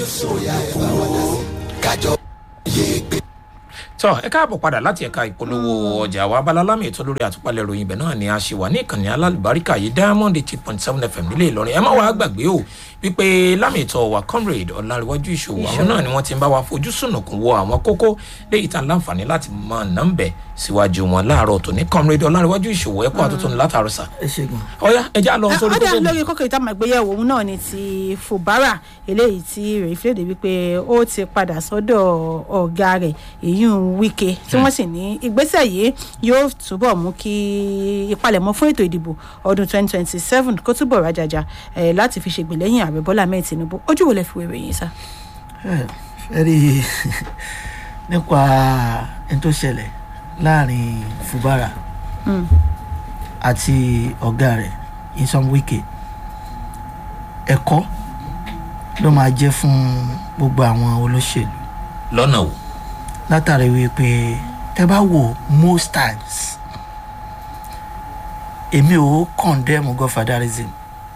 sóyà ẹ̀ bá wà dá sí kájọ yé gbé. tọ ẹ káàbọ̀ padà láti ẹ̀ka ìpolówó ọjà wa abalalámi ètò lórí àtúpalẹ̀ ìròyìn ibẹ̀ náà ni a ṣe wà ní ìkànnì alálùbáríkà yìí diamond eight point seven fm nílé ìlọrin ẹ má wàá gbàgbé o wípé lámì ètò wa comrade ọ̀làríwájú ìṣòwò àwọn náà ni wọ́n ti ń bá wa fojú sùnùkùn wo àwọn kókó léyìí tá a láǹfààní láti mọ nọ́mbẹ̀ síwájú wọn láàárọ̀ tòní comrade ọ̀làríwájú ìṣòwò ẹ̀kọ́ àtúntò ní látàrọ̀ sà ẹ ṣe gan. ọ̀yá ẹja lọ sórí ọdẹ kókó mi. lórí kókò ìtàn àgbéyẹ̀wò òun náà ni ti fubara eléyìí tí rèé fìlédè wípé ó ti padà sọ́dọ̀ ọ̀gá rẹ̀ èyún wike tí wọ́n sì ní ìgbésẹ̀ yìí yóò túbọ̀ mú kí ìpalẹ̀mọ́ fún ètò ìdìbò ọdún 2027 kó túbọ̀ rájàjà eh, láti fi ṣègbè lẹ́yìn ààrẹ bọ́lá ahmed tinubu ojú wo lẹ fi wéwèé yín sá. ẹ ẹ rí i nípa ẹni tó ṣẹlẹ̀ láàrin fubara àti ọ̀gá rẹ̀ insom wike ẹ̀kọ́ ló máa jẹ́ fún gbogbo àwọn olóṣèlú lọ́nà wo látàrí wípé tẹ bá wò most times èmi ò condemn godfatherism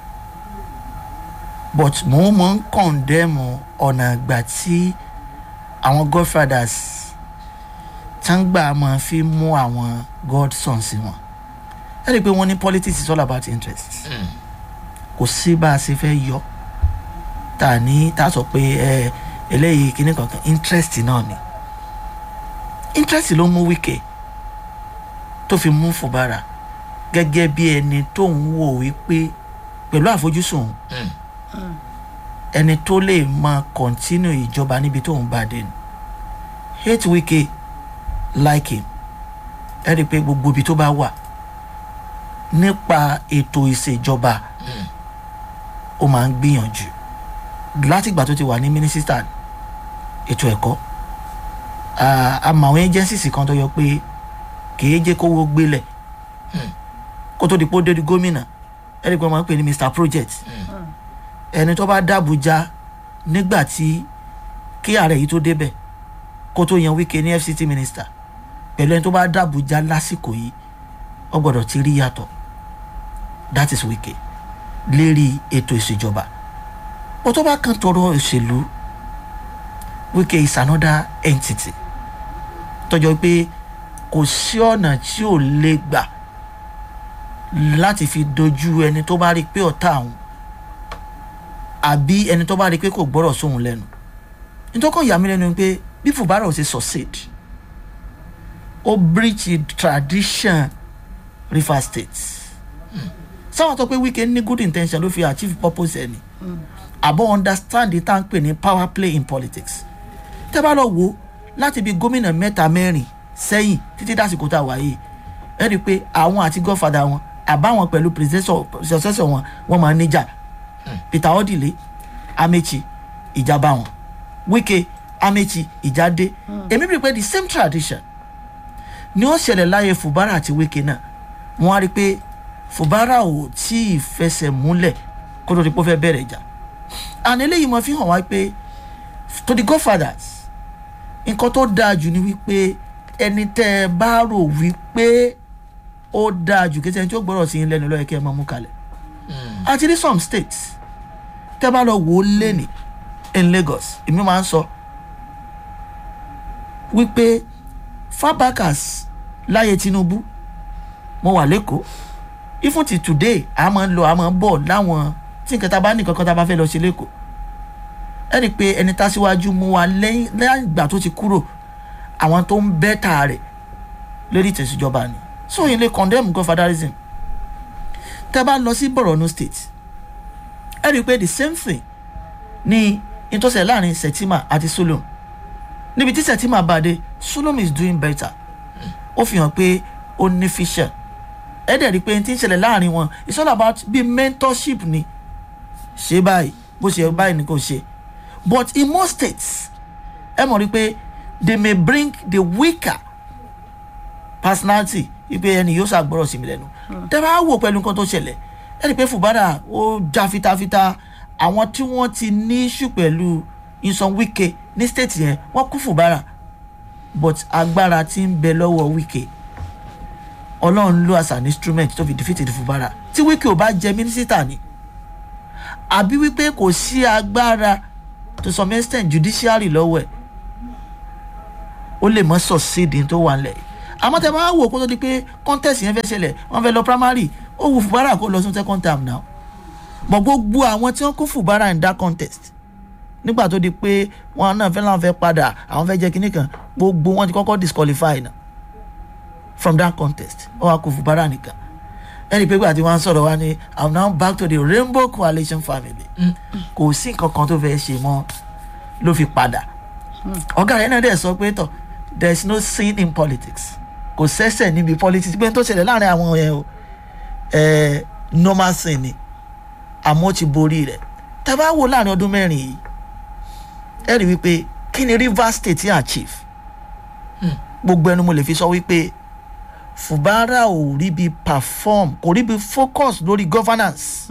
but mo mọ̀ ń condemn ọ̀nà ìgbà tí àwọn godfathers tangba máa fi mú àwọn godsons wọn ẹ rí i pé wọ́n ní politics is all about interest kò sí bá a ṣe fẹ́ yọ tá a ní tá a sọ pé ẹ eléyìí kíní kankan interest náà ni interest ló mú wíkẹ́ tó fi mú fubara gẹ́gẹ́ bí ẹni tó ń wò wípé pẹ̀lú àfojúsùn ẹni tó lè máa continue ìjọba níbi tó ń bá dé ni hate wíkẹ́ like him ẹ rí i pé gbogbo ibi tó bá wà nípa ètò ìṣèjọba ó máa ń gbìyànjú látìgbà tó ti wà ní mínísítà ètò ẹ̀kọ́ àmọ́ àwọn agencies kan tó yọ pé kìí jẹ́ kówó gbélẹ̀ kó tó di pé ó dé di gómìnà ẹni pé wọ́n máa ń pè ní mr project ẹni tó bá dàbújá nígbà tí kí ààrẹ yìí tó débẹ̀ kó tó yan wíkẹ́ ní fct minister pẹ̀lú ẹni tó bá dàbújá lásìkò yìí ó gbọ́dọ̀ ti rí yàtọ̀ that is wíkẹ́ lérí ètò ìṣèjọba bó tó bá kàn tọrọ òṣèlú wíkẹ́ is another entity tọjọ pé kò sí ọ̀nà tí ò lè gbà láti fi dojú ẹni tó bá rí pé ọ̀tá àwọn àbí ẹni tó bá rí pé kò gbọ́rọ̀ sóhun lẹ́nu nítọ́kọ̀ yà mí lẹ́nu pé bí fubara ò ṣe succeed ó breach tradition river state sáwọn tó pé wíkẹ́ ní good intention ló fi achieve purpose ẹni àbọ̀ understand the tank pè ní power play in politics tẹ́ bá lọ wo láti bí gómìnà mẹ́ta mẹ́rin sẹ́yìn títí dásìkò tá a wà yìí ẹ rí i pé àwọn àti godfather wọn àbáwọn pẹ̀lú successor wọn wọn máa ń níjà peter odile amechi ìjà bá wọn wike amechi ìjà dé èmi rí i pé the same tradition ni ó ṣẹlẹ̀ láyé fubara àti wike náà wọ́n á rí i pé fubara ò tí ì fẹsẹ̀ múlẹ̀ kó tó di pé ó fẹ́ bẹ̀rẹ̀ ìjà and eléyìí mo fi hàn wá pé to the godfathers nǹkan tó dáa jù ni wípé ẹni tẹ́ ẹ bá rò wípé ó dáa jù kí ẹni tí ó gbọ́dọ̀ sí yín lẹ́nu lọ́yẹ̀ kí ẹ máa mú kalẹ̀ àti ní some states tẹ́ bá lọ wò ó lẹ́nì in lagos èmi máa ń sọ wípé fabakas láyé tinubu mo wà lẹ́kọ̀ọ́ even till today a máa ń lọ a máa ń bọ̀ láwọn tí nǹkan tá a bá ní kankan tá a bá fẹ́ lọ ṣe lẹ́kọ̀ọ́ ẹ rí i pé ẹni tá síwájú mú wa lẹ́yìn lẹ́yìn ìgbà tó ti kúrò àwọn tó ń bẹ́tà rẹ̀ lórí ìtẹ̀síjọba ni so yìí lè condemn godfatherism tẹ́ bá lọ sí borno state ẹ rí i pé the same thing ni ìtọ́sẹ̀ láàrin setima àti solom níbi tí setima bá dé solom is doing better ó fi hàn pé ó ní fission ẹ dẹ̀ rí i pé n ti ń ṣẹlẹ̀ láàrin wọn it's all about bí mentorship ni ṣe báyìí bó ṣe báyìí ni kò ṣe but in most states ẹ mọ̀ rí i pé they may bring the weaker personality ipe ẹni yóò ṣàgbọ́rọ̀ sí mi lẹ́nu tẹ́ bá wò pẹ̀lú nǹkan tó ṣẹlẹ̀ ẹ rí i pé fubara ó já fitafita àwọn tí wọ́n ti ní issue pẹ̀lú insan wike ní state yẹn wọ́n kú fubara but agbára ti ń bẹ lọ́wọ́ wike ọlọ́run ló as an instrument tó fi defeat the fubara tí wike ò bá jẹ mínísítà ni àbí wípé kò sí agbára to some extent judiciary lọ́wọ́ ẹ̀ ó lè mọ́ succeed ní tó wà lẹ̀ àmọ́ tẹ máa wò kó tó di pé contest yẹn fẹ́ ṣẹlẹ̀ wọ́n fẹ́ lọ primary ó wù fúbárà kó lọ sí second term now but gbogbo àwọn tí wọ́n kó fúbárà in that contest nígbà tó di pé wọn náà fẹ́ láwọn fẹ́ padà àwọn fẹ́ jẹ́ kinní kan gbogbo wọn ti kọ́kọ́ disqualify náà from that contest ó wá kó fúbárà nìkan ẹni pé gbà tí wọ́n sọ̀rọ̀ wá ní i'm now back to the rainbow coalition family kò sí nǹkan kan tó fẹ́ ṣe mọ́ ló fi padà ọ̀gá rẹ̀ náà dẹ̀ sọ pé tọ̀ there is no sin in politics kò sẹ́sẹ̀ níbi politics pé n tó ṣẹlẹ̀ láàrin àwọn yẹn o ẹ̀ normal sin ni àmọ́ ó ti borí rẹ̀ tá a bá wò láàrin ọdún mẹ́rin yìí ẹ rí wípé kí ni rivers state yẹn achieve gbogbo ẹnu mo lè fi sọ wípé fubara ò rí bí perform kò rí bí focus lórí governance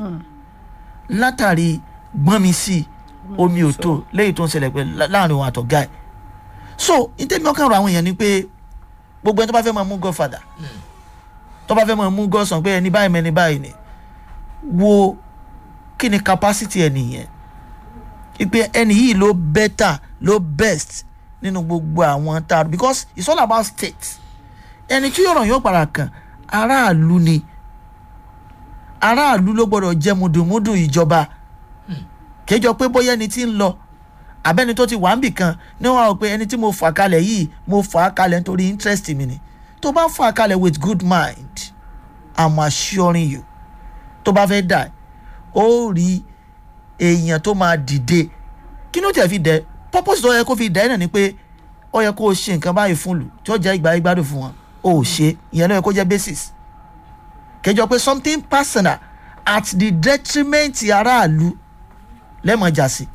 látàrí gbọ́n mi sí omi ò tó léyìí tó ń ṣẹlẹ̀ pé láàrin òun àtọ̀gá ẹ̀ so ìtẹ́mi ọkàn rọ àwọn èèyàn ni pé gbogbo ẹni tó bá fẹ́ máa mú godfather tó bá fẹ́ máa mú godson pé ẹni báyìí mẹ́ni báyìí ni wo kí ni capacity ẹ nìyẹn ipe ẹni yìí ló better ló best nínú gbogbo àwọn tá a because it's all about state ẹni tí yọ̀rọ̀ yóò padà kàn aráàlú ni aráàlú ló gbọ́dọ̀ jẹ́ mùdùmùdù ìjọba kéjọ pé bóyá ẹni tí ń lọ abẹ́ni tó ti wà ń bì kan ní wọn rò pé ẹni tí mo fà kalẹ̀ yìí mo fà á kalẹ̀ nítorí interest mi ni tó bá fà á kalẹ̀ with good mind i'm assuring you tó bá fẹ́ dà ó rí èèyàn tó máa dìde kí ló tẹ̀ fi dẹ̀ purpose tó yẹ kó fi dẹ̀ ẹ́ náà ni pé ó yẹ kó o ṣe nǹkan báyìí fún lù tí ó jẹ́ ìgbà ìgbádùn fún wọn ó ṣe ìyẹn ló yẹ kó jẹ́ basis kẹjọ pé something personal at the detriment aráàlú lẹ́mọ̀ọ́jà sí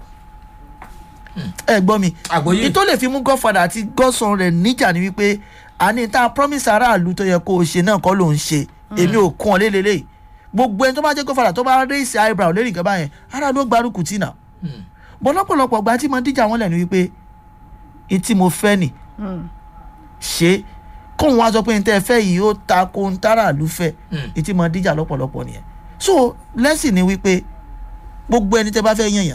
ẹ gbọ́ mi Àgbọ́yé. ìtò lè fi mú godfather àti godson rẹ̀ níjà ni wípé àní tá a promise aráàlú tó yẹ kó o ṣe náà kọ́ ló ń ṣe èmi ò kún ọ lélẹ́lẹ́yìí gbogbo ẹni tó bá jẹ́ godfather tó bá raise eyebrow lérí nǹkan báyẹn aráàlú ó gbárùkù tì náà bọ́ lọ́pọ̀lọpọ̀ gba tí mo díjà wọn lẹ́nu wípé ìtì mo fẹ́ nì ṣe kóun wá sọ pé n tẹ́ ẹ fẹ́ yìí ó ta ko n táràlú fẹ́ ìtì mo díjà lọ́pọ̀lọpọ̀ nìyẹn so lẹ́sìn ni wípé gbogbo ẹni tẹ́ bá fẹ́ yànyàn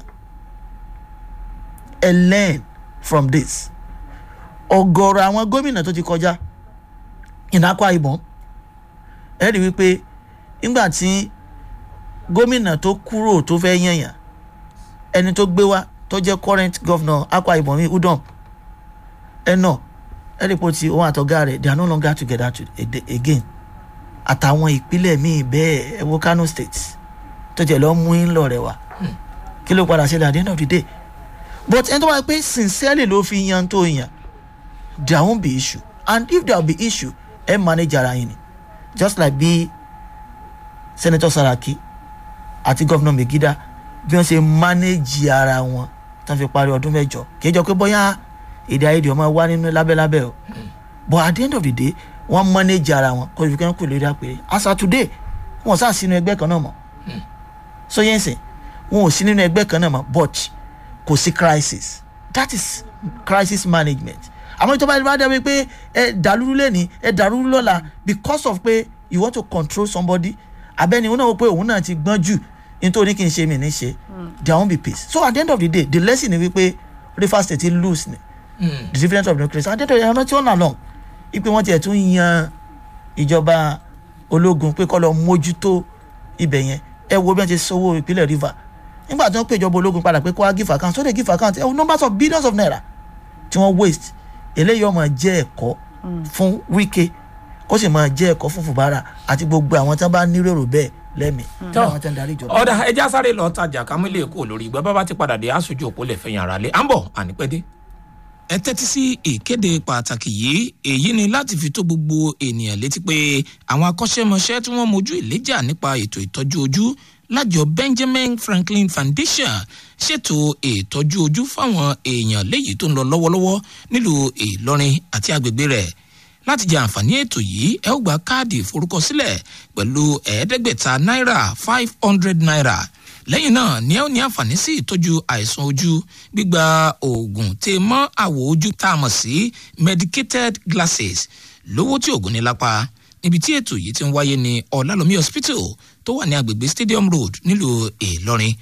ẹ learn from this ọ̀gọ̀rọ̀ àwọn gómìnà tó ti kọjá ìnákọ ìbọn ẹ rí wípé nígbà tí gómìnà tó kúrò tó fẹ́ yànyàn ẹni tó gbé wá tó jẹ́ current governor akwa ibom mi udom ẹnà ẹ̀rìpọ̀ tí òun àtọ̀gá rẹ̀ they are no longer together to, again àtàwọn ìpínlẹ̀ míì bẹ́ẹ̀ ẹ wo kano state tó jẹ́ lọ́ọ́ mú in lọ rẹ̀ wá kí ló padà ṣẹlẹ̀ at the end of the day but ẹni tó wáyé pé sincerely ló fi yan tó yan there won't be issue and if there will be issue ẹ manage ara yín ni just like bí senator saraki àti governor megida bí wọ́n ṣe manage ara wọn tó fi parí ọdún mẹ́jọ kì í jọ pé bóyá èdè àìyedè ọmọ wa nínú lábẹ́lábẹ́ o but at the end of the day wọ́n manage ara wọn kó ibi kan kù lórí àpèrè as of today wọn ò sá sínú ẹgbẹ́ kan náà mọ́ so yẹn sìn wọn ò sí nínú ẹgbẹ́ kan náà mọ́ but kò sí crisis that is crisis management àmọ́ ìjọba ìlú adé wípé ẹ dàlúrú lẹ́ni ẹ dàlúrú lọ́la because of pé you want to control somebody abẹ́ni òun náà wò pé òun náà ti gbọ́n jù nítorí kí n ṣe mí ní ṣe there won't be peace so at the end of the day the lesson ni wípé river state ti lose ni the difference of democracy at the end of the day ẹran tí ó nà lọ ipe wọn tiẹ̀ tún yan ìjọba ológun pé kọ́ lọ mójútó ibẹ̀ yẹn ẹ wo bí wọ́n ti sanwó ìpínlẹ̀ river nígbà tí wọ́n pè ìjọba ológun padà pé kó wá give account so they give account ẹ wo numbers of billions of naira tí wọ́n waste eléyìí ọmọ jẹ́ ẹ̀kọ́ fún wíkẹ́ kó sì máa jẹ́ ẹ̀kọ́ fún fùbárà àti gbogbo àwọn tí wọ́n bá nírèrò bẹ́ẹ̀ lẹ́mìí tí àwọn tí wọ́n darí ìjọba. ọ̀dà ẹja sáré lọ tajà kámílẹ̀ èkó lórí ìgbà bàbá ti padà dé aṣojú òpó lè fẹ̀yìn ara lé à ń bọ̀ ànípẹ́dé. ẹ tẹ́tí sí ìkéde pàtàkì yìí èyí ni láti fi tó gbogbo ènìyàn létí pé àwọn akọ́ṣẹ́mọṣẹ́ tí wọ́n mojú ìléjà nípa ètò ìtọ́jú ojú lájọ benjamin franklin foundation ṣètò ìtọ́jú ojú fáwọn èèyàn léyìí tó ń lọ lọ́wọ́lọ́wọ́ nílùú ìlọrin àti agbègbè rẹ̀ láti jẹ àǹfààní ètò yìí ẹ ó gba káàdì ìforúkọsílẹ̀ pẹ̀lú ẹ̀ẹ́dẹ́gbẹ̀ta náírà five hundred naira lẹ́yìn náà ni ẹ ó ní àǹfààní sí ìtọ́jú àìsàn ojú gbígba oògùn tè mọ́ àwọ̀ ojú tá a mọ̀ sí medicated glasses lówó tí oògùn ní lápá níbi tí ètò yìí ti ń wáyé ní ọ̀làlómi hospital tó wà ní agbègbè stadium road nílùú ìlọrin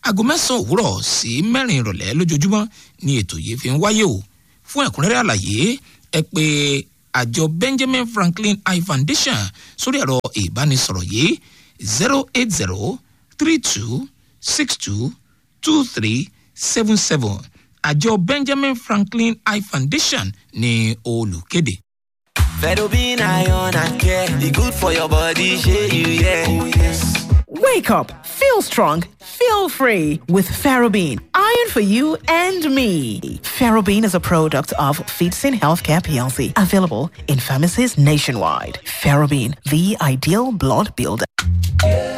aago mẹ́sàn-án òwúrọ̀ sí mẹ́rin ìrọ̀lẹ́ lójoojúmọ́ ni ètò yìí fi ń wáyé o fún ẹ̀kúnrẹ́rẹ́ àlàyé ẹ pé àjọ benjamin franklin eye foundation sórí ẹ̀rọ ìbánisọ̀rọ̀ yìí zero eight zero three two six two two three seven seven àjọ benjamin franklin eye foundation ní olùkéde. Fedobin iron and care, e good for your body, shey you yeah. Oh yes. Wake up, feel strong, feel free with Ferrobin. Iron for you and me. Ferrobin is a product of Feedsin Healthcare PLC, available in pharmacies nationwide. Ferrobin, the ideal blood builder.